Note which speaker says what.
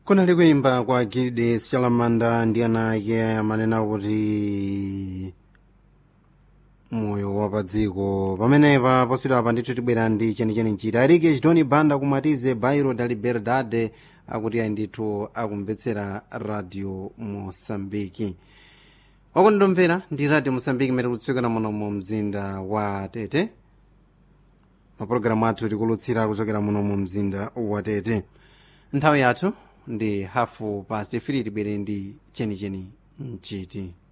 Speaker 1: kunali kuimba kwa gilide sichalamanda ndi ana ake amanena kuti moyo wa padziko pamenepa poswedapa ndithu tibwera ndi chenicheni nchita arike chitoni banda kumatize bairo da liberdade akuti ayi ndithu akumvetsera radio mosambiki wakundomvera ndi radio mosambiki imene kulutsika muno mu mzinda wa tete mapulogalamu athu tikulutsira kuchokera muno mu mzinda wa tete nthawi yathu ndi hafu past 3 tibwere ndi chenicheni mchiti